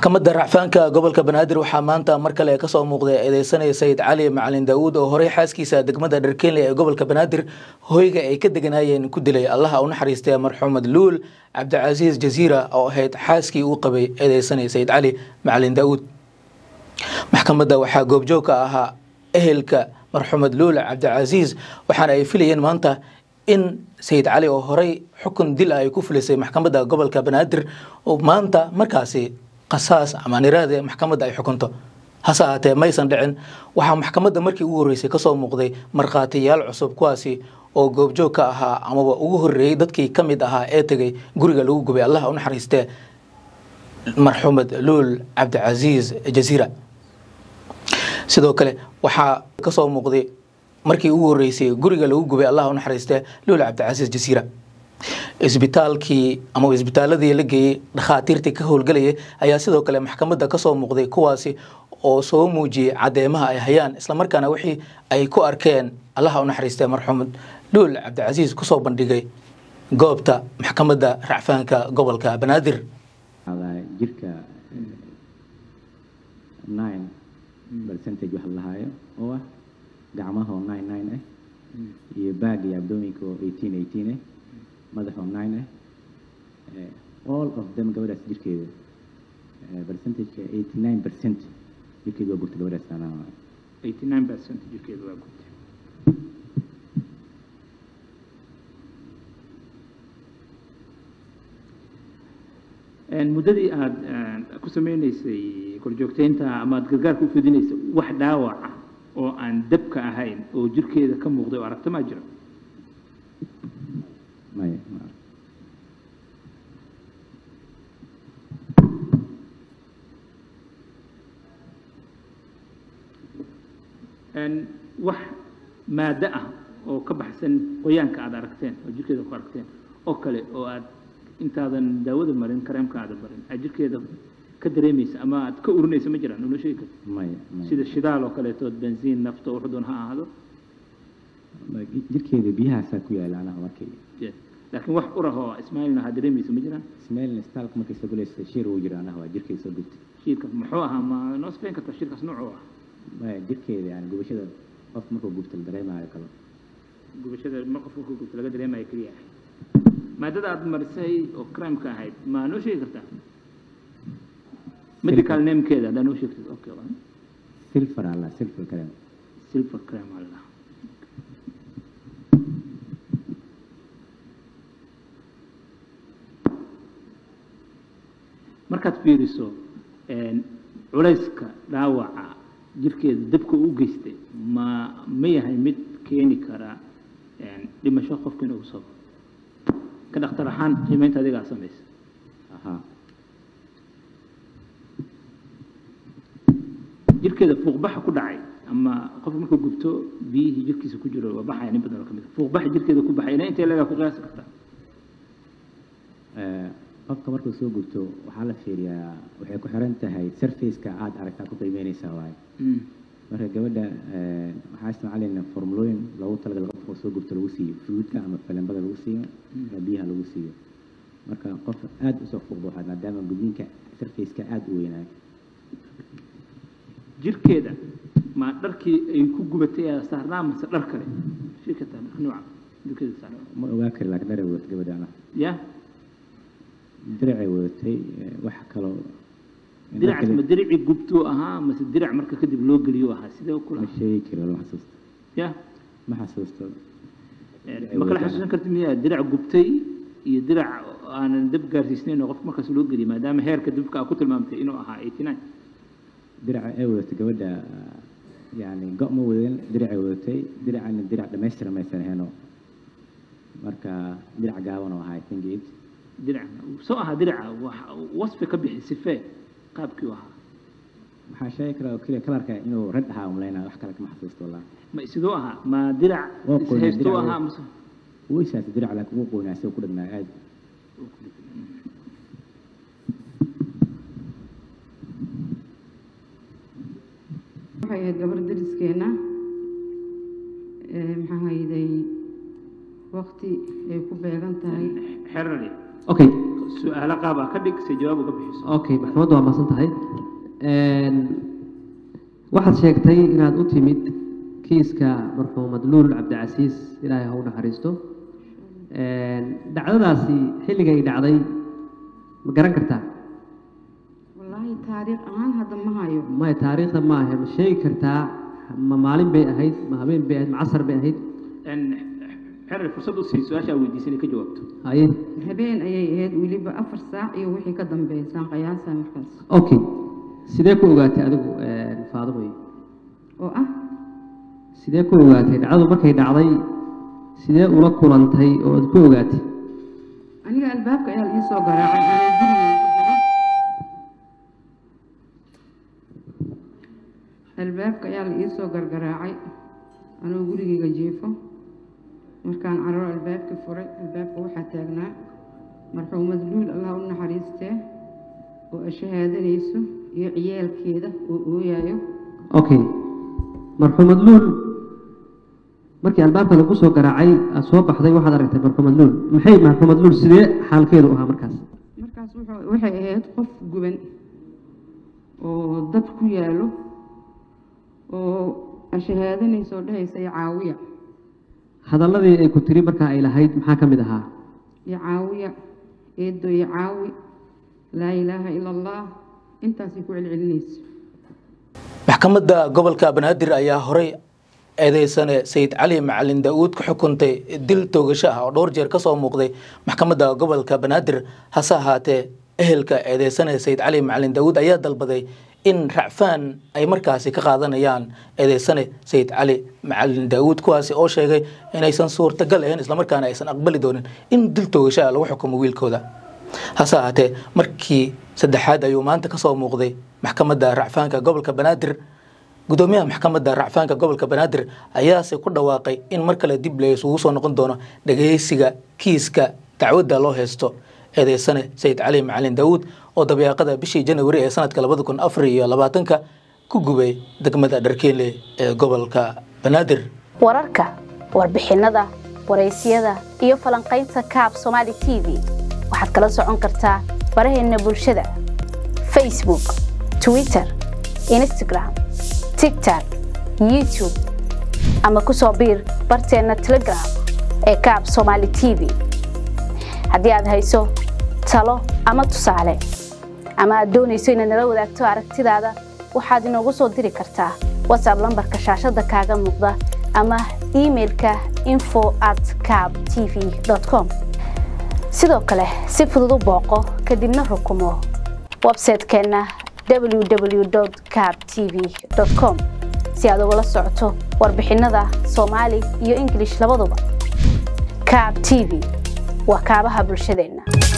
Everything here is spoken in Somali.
maxkamadda racfaanka gobolka banaadir waxaa maanta mar kale kasoo muuqday eedeysanaya sayid cali macalin daawuud oo horey xaaskiisa degmada dharkeenle ee gobolka banaadir hoyga ay ka deganayeen ku dilay allaha u naxariistay marxumed luul cabdicasiis jaziira oo ahayd xaaskii uu qabay eedeysanaya sayid cali macalin daawuud maxkamadda waxaa goobjoog ka ahaa ehelka marxumed luul cabdicasiis waxaana ay filayeen maanta in sayid cali oo horey xukun dil ah ay ku fulisay maxkamadda gobolka banaadir oo maanta markaasi qasaas ama niraade maxkamadda ay xukunto hase ahaatee maysan dhicin waxaa maxkamadda markii ugu horreysay kasoo muuqday markhaatiyaal cusub kuwaasi oo goobjoog ka ahaa amaba ugu horreeyey dadkii ka mid ahaa ee tegay guriga lagu gubay allah u naxariistee marxumed luul cabdicasiis jaziira sidoo kale waxaa kasoo muuqday markii ugu horreysay guriga lagu gubay allah u naxariistee luul cabdicasiis jaziira isbitaalkii ama isbitaaladii la geeyey dhakhaatiirtii ka howlgelayay ayaa sidoo kale maxkamadda kasoo muuqday kuwaasi oo soo muujiyey cadeymaha ay hayaan islamarkaana wixii ay ku arkeen allaha u naxariistee marxumed luul cabdicasiis kusoo bandhigay goobta maxkamadda racfaanka gobolka banaadir jirka nine percentage waxa lahaayo oo ah gacmaha oo nine nine ah iyo baag iyo abdominka oo eighteen eighteen ah madaxoo nine ah all of them gabadhaas jirkeeda percentageka eighty nine percent jirkeeda waa gurta gabadhaas anaa eighty nine percent jirkeeda waa gurtay muddadii aada ku sameyneysay korjoogteynta ama aada gargaarka u fidinaysay wax dhaawac ah oo aan dabka ahayn oo jirkeeda ka muuqday oo aragta maa jiro maya wax maado ah oo ka baxsan qoyaanka aada aragteen oo jirkeeda ku aragteen oo kale oo aad intaadan daawada marin kareemka aada marin aad jirkeeda ka dareemaysa ama aad ka urinaysa ma jiraan noo sheegi karta maya maya sida shidaal oo kaleetood benziin nafta wuxuu doon ha ahaado jirkeeda biyahaasaa ku yaala anaha markii laakiin wax urah oo ismaailna ha dareemaysa ma jiraan ismailna istaalka markay soo galaysa shir uu jira anaha waa jirkeeda soo gubtay shiirka muxuu ahaa ma noo sifeyn kartaa shirkaas noocuu ah maya jirkeeda yani gubashada qof markuu gubta la dareemayo kale gubashada ma qof markuu gubta laga dareemayo keliya ahay maadada aada marisay oo crimeka ahayd ma noo sheegi kartaa medical namekeeda haddaa noo sheegtid okay silver alla silver kale silver crime alla markaad fiiriso culayska dhaawaca jirkeeda dabka u geystay ma ma yahay mid keeni kara dhimasho qofka inuu soo ka dhakhtar ahaan qiimeynta adigaa samaysa ahaa jirkeeda fuuqbaxa ku dhacay ama qofka markuu gubto biyihii jirkiisa ku jiro waa baxaya nin badan oo ka mid fuuqbaxa jirkeeda ku baxay ilaa intee lagaa ku qiyaasi kartaa qofka markuu soo gubto waxaa la fiiriyaa waxay ku xiran tahay surfaceka aada aragtaa ku qiimeynaysaa waaye marka gabadha waxaa isticmaalayna formulooyin loogu talagal qofka soo gubto lagu siiyo fruudka ama falembada lagu siiyo ama biyaha lagu siiyo marka qof aada usoo fuuqda waxaa maadaama gudniinka surfaceka aada u weynaayo jirkeeda ma dharkii ay ku gubatay aa saarnaa mase dhar kale shirkata nooca jirkeeda saarnaa ma ogaa kari laakiin dharay wadatay gabadha ana ya diracay wadatay wax kaloo diracaas ma diricii gubtuu ahaa mase dirac marka kadib loo geliyo ahaa sidee kula ma sheegi karo lama xasuusto ya ma xasuusto ma kala xasuusan kartid miyaa dirac gubtay iyo dirac aanan dab gaarsiisnayn oo qofka markaas loo geliyo maadaama heerka dabka aa ku tilmaamtay inuu ahaa eighty nine diraca ay wadatay gabadha yani go ma wadan diracay wadatay diracana dirac dhamaystiran maysan ahayno marka dirac gaaban oo ahaa i think it dirac soo ahaa diraca wasfi ka bixi sifee qaabkii u ahaa waxaa sheegi karaa oo keliya kalarka inuu red ahaa umalaynaa wax kale kama xasuusto wallah ma sidoo ahaa ma dirac Waa qoynaa, ishaystuu dirac ahaa waa- mase weysaas dirac laakiin wuu qoynaa isagoo ku dhagnaa aad waxay ahayd gabar dariskeena ee maxaa hayday waqti ay ku beegan tahay xerari okay su-aalo qaabaa ka dhig si jawaab uga bixiso okay maxkamaddu waa mahadsan tahay Een, waxaad sheegtay inaad u timid kiiska marxuumad luul cabdicasiis ilaahay ha u naxariisto Een, dhacdadaasi xilligay dhacday ma garan kartaa wallaahi taariikh ahaan hadda ma hayo maya taariikhda ma ahe ma sheegi kartaa ma maalin bay ahayd ma habeen bay ahayd ma casar bay ahayd Een, xerir fursad u sii su-aasha weydiisay inay ka jawaabto haye habeen ayay ahayd weliba afar saac iyo wixii ka dambeysaan qiyaasa markaas okay sidee ku ogaatay adigu een, faadimoy oo ah sidee ku ogaatay dhacdadu markay dhacday sidee ula kulantay oo aad ku ogaatay aniga albaabka ayaa la ii soo garaacay anaa guriga ku jiro albaabka ayaa la ii soo gargaraacay anoo gurigayga jiifo markaan cararo albaabkii furay albaabka waxaa taagnaa marxuumad luul allah u naxariistee oo ashahaadanayso iyo ciyaalkeeda oo ooyayo okay marxuumad luul markii albaabka lagu soo garaacay aad soo baxday waxaad aragtay marxuumad luul maxay marxuumad luul sidee xaalkeedu ahaa markaas markaas wuxuu- waxay ahayd qof guban oo dab ku yaalo oo ashahaadanaysa oo dhehaysa iyo caawiya hadalladii ay ku tiri markaa ay lahayd maxaa ka mid ahaa iyo caawiya eedo iyo caawi laa ilaaha ila allah intaasay ku celcelinaysa maxkamadda gobolka banaadir ayaa horey eedeysane sayid cali macalin daa'uud ku xukuntay dil toogasho ah oo dhowr jeer ka soo muuqday maxkamadda gobolka banaadir hase ahaatee ehelka eedeysane sayid cali macalin daa'uud ayaa dalbaday in racfaan ay markaasi ka qaadanayaan eedeysane sayid cali macalin daa'uud kuwaasi oo sheegay inaysan suurtagal ahayn islamarkaana aysan aqbali doonin in dil toogasho ah lagu xukumo wiilkooda hase ahaatee markii saddexaad ayuu maanta ka soo muuqday maxkamadda racfaanka gobolka banaadir gudoomiyaha maxkamadda racfaanka gobolka banaadir ayaase ku dhawaaqay in mar kale dib la isugu soo noqon doono dhageysiga kiiska dacwadda loo haysto eedeysane sayid cali macalin daawuud oo dabeeqada bishii janawari ee sanadka labada kun afar iyo labaatanka ku gubay degmada dharkeenle ee gobolka banaadir wararka warbixinada waraysyada iyo falanqaynta kaab somaali t v waxaad kala socon kartaa baraheena bulshada facebook twitter instagram tiktok youtube ama ku soo biir barteena telegram ee kaab somaali t v haddii aad hayso talo ama tusaale ama aad doonayso inaad nala wadaagto aragtidaada waxaad inoogu soo diri kartaa whatsapp lambarka shaashada kaaga muuqda ama emailka info at cab tv com sidoo kale si fudud u booqo kadibna rukumo websaytekeenna www cab tv com si aad ugala socoto warbixinada soomaali iyo ingilish labaduba cab t v waa kaabaha bulshadeenna